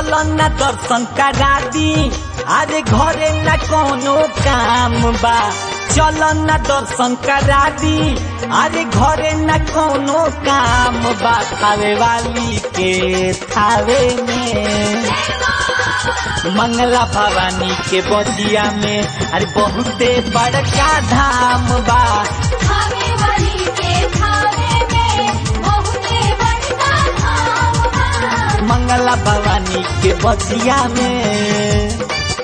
चल न दर्शन करा दी अरे घरे न कोनो काम बा चल न दर्शन करा दी अरे घरे न कोनो काम बा खावे वाली के थावे में मंगला भवानी के बदिया में अरे बहुते बड़का धाम बा खावे वाली के खावे में बहुते बड़का धाम बा मंगला भवानी के बदिया में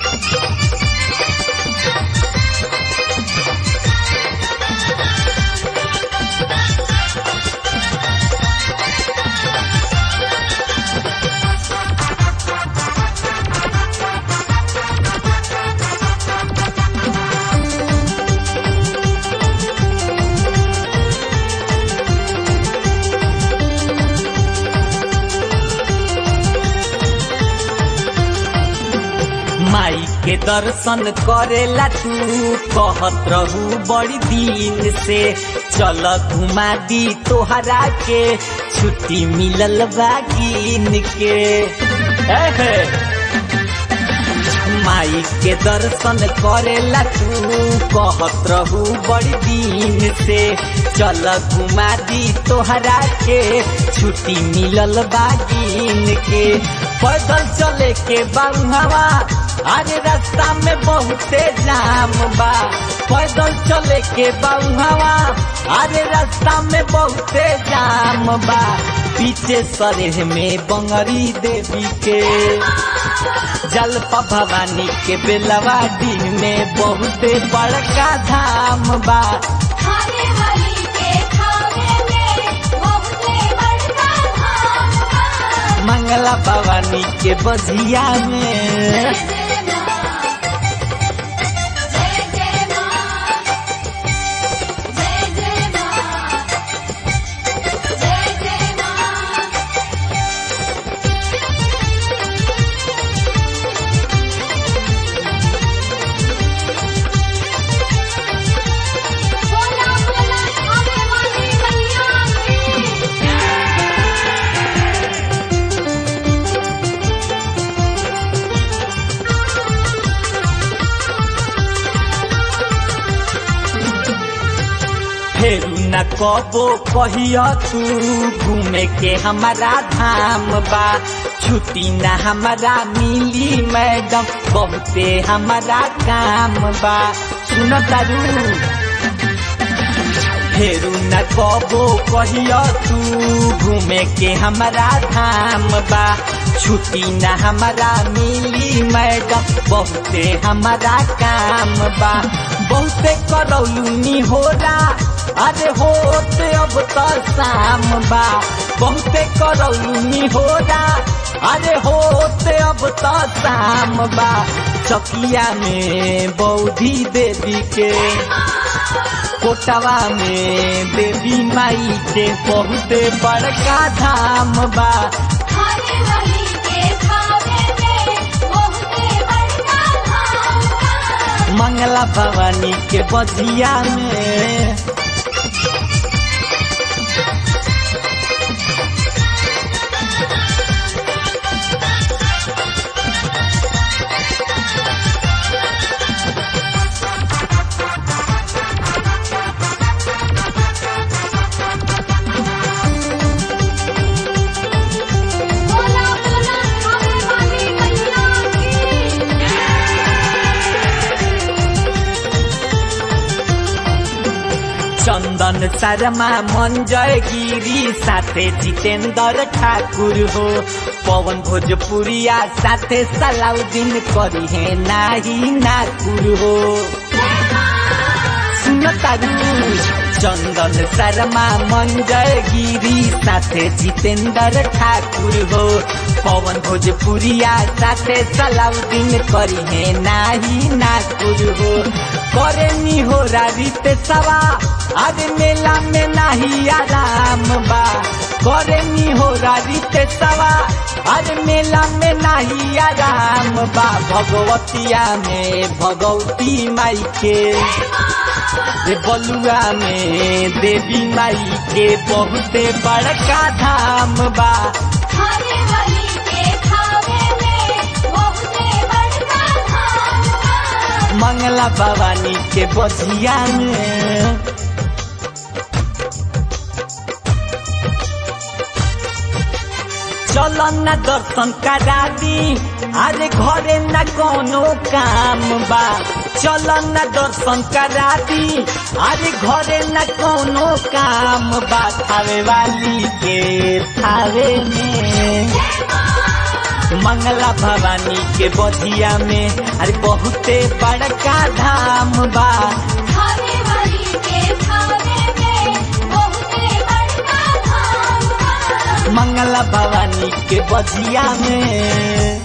माई के दर्शन करेला तू कहत रहू बड़ी दिन से चल घुमा दी तोहरा के छुट्टी मिलल बा गिन के एहे। माई के दर्शन करेला तू कहत रहू बड़ी दिन से चल घुमा दी तोहरा के छुट्टी मिलल बा गिन के पैदल चले के बाबुहवा अरे रास्ता में बहुते जाम बा पैदल चले के बाबुहवा अरे रास्ता में बहुते जाम बा पीछे सरेह में बंगरी देवी के जलपा भवानी के बेलवाडी में बहुते बड़का धाम बा खावे वाली के खावे में बहुते बड़का धाम बा मंगला भवानी के बजिया में जय जय मां जय जय मां जय जय मां बोला बोला खावे वाली मैया की फेरू न कबो कहिया तू घूमे के हमारा धाम बा छुट्टी न हमारा मिली मैडम बहुते हमारा काम बा सुन तारू फेरू न कबो कहिया तू घूमे के हमारा धाम बा छुट्टी न हमारा मिली मैडम बहुते हमारा काम बा बहुते करौलूनी होला अरे होते अब तो शाम बा बहुते करौलूनी होला अरे होते अब तो शाम बा चकिया में बौधी देवी के कोटवा में देवी माई के बहुते बड़का धाम बा खावे वाली के खावे में बहुते बड़का धाम बा मंगला भवानी के बजिया में बोला बोला खावे वाली मैया की चंदन शर्मा मंजय गिरी साथे जितेंद्र ठाकुर हो पवन भोजपुरिया साथे सलाउद्दीन करी है नाही नाकुर हो सुन तारू चंदन शर्मा मंजय गिरी साथे जितेंद्र ठाकुर हो पवन भोजपुरिया साथे सलाउद्दीन करी है नाही नाकुर हो करे नी हो रीत सवा आज मेला में नाही आराम बा करे नी हो रीत सवा आज मेला में नाही आराम बा भगवतिया में भगवती माई के रे बलुआ में देवी माई के बहुते बड़का धाम बा खावे वाली के खावे में मंगला भवानी के बजिया में चल न दर्शन करा दी अरे घरे न कोनो काम बा चल न दर्शन करा दी अरे घरे न कोनो काम बा थावे वाली के थावे में मंगला भवानी के बधिया में अरे बहुते बड़का धाम बा खाने वाली के खाने में बहुते बड़का धाम बा। मंगला भवानी के बधिया में